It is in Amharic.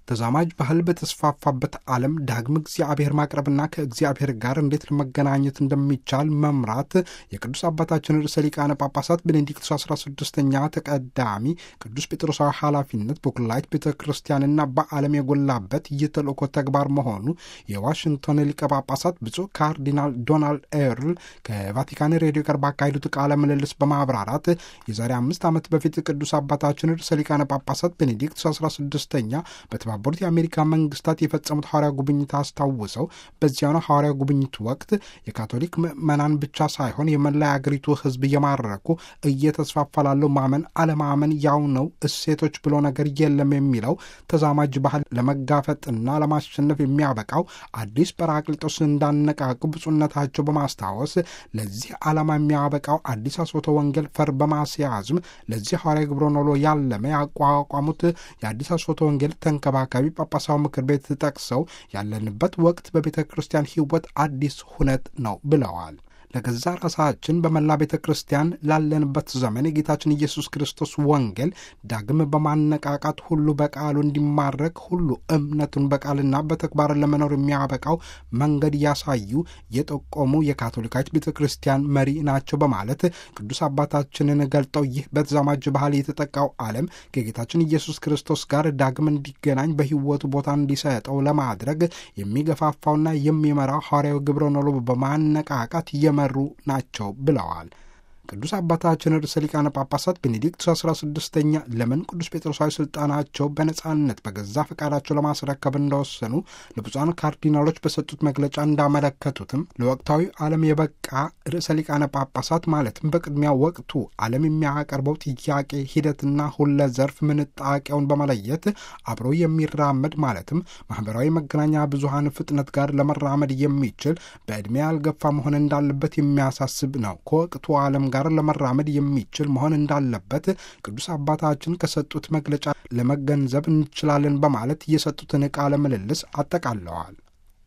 ተዛማጅ ባህል በተስፋፋበት ዓለም ዳግም እግዚአብሔር ማቅረብና ከእግዚአብሔር ጋር እንዴት ለመገናኘት እንደሚቻል መምራት የቅዱስ አባታችን ርዕሰ ሊቃነ ጳጳሳት ቤኔዲክቶስ 16ኛ ተቀዳሚ ቅዱስ ጴጥሮሳዊ ኃላፊነት በኩላይት ቤተ ክርስቲያንና በዓለም የጎላበት የተልእኮ ተግባር መሆኑ የዋሽንግቶን ሊቀ ጳጳሳት ብፁዕ ካርዲናል ዶናልድ ኤርል ከቫቲካን ሬዲዮ ጋር ባካሄዱት ቃለ ምልልስ በማብራራት የዛሬ አምስት ዓመት በፊት ቅዱስ አባታችን ርዕሰ ሊቃነ ጳጳሳት ቤኔዲክቶስ 16ኛ በተባበሩት የአሜሪካ መንግስታት የፈጸሙት ሐዋርያ ጉብኝት አስታውሰው በዚያኑ ሐዋርያ ጉብኝት ወቅት የካቶሊክ ምዕመናን ብቻ ሳይሆን የመላ አገሪቱ ሕዝብ እየማረኩ እየተስፋፋ ላለው ማመን አለማመን ያው ነው፣ እሴቶች ብሎ ነገር የለም የሚለው ተዛማጅ ባህል ለመጋፈጥና ለማሸነፍ የሚያበቃው አዲስ ጰራቅሊጦስ እንዳነቃቁ ብፁዕነታቸው በማስታወስ ለዚህ ዓላማ የሚያበቃው አዲስ አስቦተ ወንጌል ፈር በማስያዝም ለዚህ ሐዋርያ ግብረ ኖሎ ያለመ ያቋቋሙት የአዲስ አስቦተ ወንጌል ተንከባካቢ ጳጳሳዊ ምክር ቤት ጠቅሰው ያለንበት ወቅት በቤተ ክርስቲያን ሕይወት አዲስ ሁነት ነው ብለዋል። ለገዛ ራሳችን በመላ ቤተ ክርስቲያን ላለንበት ዘመን የጌታችን ኢየሱስ ክርስቶስ ወንጌል ዳግም በማነቃቃት ሁሉ በቃሉ እንዲማረክ ሁሉ እምነቱን በቃልና በተግባር ለመኖር የሚያበቃው መንገድ ያሳዩ የጠቆሙ የካቶሊካዊት ቤተ ክርስቲያን መሪ ናቸው በማለት ቅዱስ አባታችንን ገልጠው ይህ በተዛማጅ ባህል የተጠቃው ዓለም ከጌታችን ኢየሱስ ክርስቶስ ጋር ዳግም እንዲገናኝ በሕይወቱ ቦታ እንዲሰጠው ለማድረግ የሚገፋፋውና የሚመራው ሐዋርያዊ ግብረ ኖሎ በማነቃቃት እየመሩ ናቸው ብለዋል። ቅዱስ አባታችን ርዕሰ ሊቃነ ጳጳሳት ቤኔዲክቱስ አስራ ስድስተኛ ለምን ቅዱስ ጴጥሮሳዊ ስልጣናቸው በነጻነት በገዛ ፈቃዳቸው ለማስረከብ እንደወሰኑ ለብፁዓን ካርዲናሎች በሰጡት መግለጫ እንዳመለከቱትም ለወቅታዊ ዓለም የበቃ ርዕሰ ሊቃነ ጳጳሳት ማለትም በቅድሚያ ወቅቱ ዓለም የሚያቀርበው ጥያቄ ሂደትና ሁለ ዘርፍ ምንጣቄውን በመለየት አብሮ የሚራመድ ማለትም ማህበራዊ መገናኛ ብዙሃን ፍጥነት ጋር ለመራመድ የሚችል በዕድሜ ያልገፋ መሆን እንዳለበት የሚያሳስብ ነው። ከወቅቱ ዓለም ጋር ለመራመድ የሚችል መሆን እንዳለበት ቅዱስ አባታችን ከሰጡት መግለጫ ለመገንዘብ እንችላለን በማለት የሰጡትን ቃለ ምልልስ አጠቃለዋል።